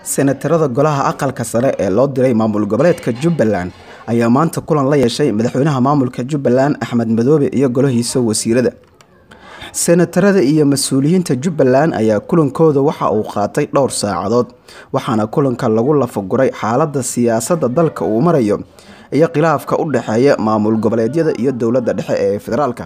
senatarada golaha aqalka sare ee loo diray maamul goboleedka jubbaland ayaa maanta kulan la yeeshay madaxweynaha maamulka jubbaland axmed madoobe iyo golahiisa wasiirada senatarada iyo mas-uuliyiinta jubbaland ayaa kulankooda waxa uu qaatay dhowr saacadood waxaana kulanka lagu lafaguray xaalada siyaasada dalka uu marayo iyo khilaafka u dhexeeya maamul goboleedyada iyo dowladda dhexe ee federaalka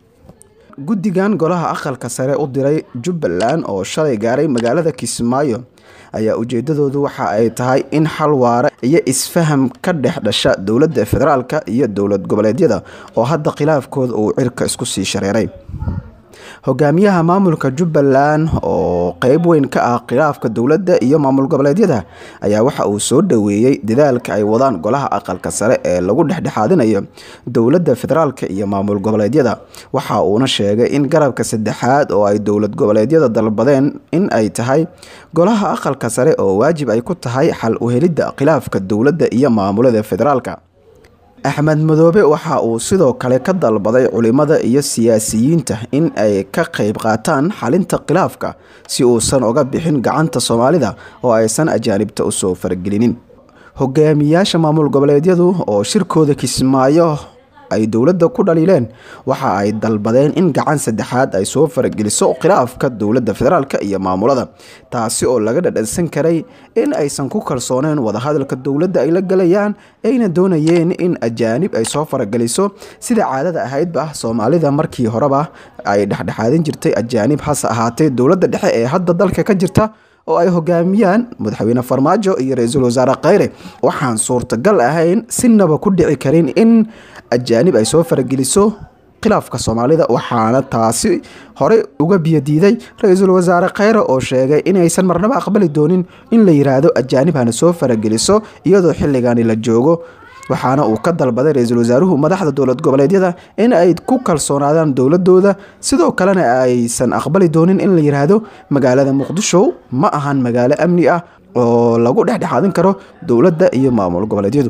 guddigan golaha aqalka sare u diray jubbaland oo shalay gaaray magaalada kismaayo ayaa ujeedadoodu waxa ay tahay in xal waare iyo isfaham ka dhex dhasha dowladda federaalka iyo dowlad goboleedyada oo hadda khilaafkooda uu cirka isku sii shareeray hogaamiyaha maamulka jubbaland oo qeyb weyn ka ah khilaafka dowladda iyo maamul goboleedyada ayaa waxa uu soo dhoweeyey dadaalka ay wadaan golaha aqalka sare ee lagu dhexdhexaadinayo dowladda federaalka iyo maamul goboleedyada waxa uuna sheegay in garabka saddexaad oo ay dowlad goboleedyada dalbadeen in ay tahay golaha aqalka sare oo waajib ay ku tahay xal u helidda khilaafka dowladda iyo maamulada federaalka axmed madoobe waxa uu sidoo kale ka dalbaday culimada iyo siyaasiyiinta in ay ka qeyb qaataan xalinta khilaafka si uusan uga bixin gacanta soomaalida oo aysan ajaanibta usoo faragelinin hogaamiyaasha maamul goboleedyadu oo shirkooda kismaayo ay dowladda ku dhaliileen waxa ay dalbadeen in gacan saddexaad ay soo farageliso khilaafka dowladda federaalk iyo maamulada taasi oo laga dhadhansan karay in aysan ku kalsooneen wadahadalka dowladda ay la galayaan ayna doonayeen in ajaanib ay soo farageliso sida caadada ahaydba soomaalida markii horeba ay dhexdhexaadin jirtay ajaanib hase ahaatee dowladda dhexe ee hadda dalka ka jirta oo ay hogaamiyaan madaxweyne farmaajo iyo ra-iisul wasaare kheyre waxaan suurtagal ahayn sinaba ku dhici karin in ajaanib ay soo farageliso khilaafka soomaalida waxaana taasi horey uga biyadiiday ra-iisul wasaare kheyre oo sheegay inaysan marnabo aqbali doonin in la yiraahdo ajaanib hana soo farageliso iyadoo xilligani la joogo waxaana uu ka dalbaday ra-iisul wasaaruhu madaxda dowlad goboleedyada in ay ku kalsoonaadaan dowladooda sidoo kalena aysan aqbali doonin in la yiraahdo magaalada muqdisho ma ahan magaalo amni ah oo lagu dhexdhexaadin karo dowladda iyo maamul goboleedyadu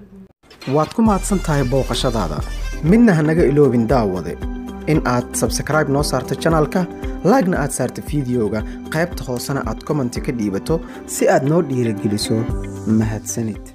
waad ku mahadsan tahay booqashadaada midna hanaga iloobin daawade in aad sabskraibe noo saarto janalka laagna aad saarto fideoga qaybta hoosena aad commenti ka dhiibato si aad noo dhiirageliso mahadsanid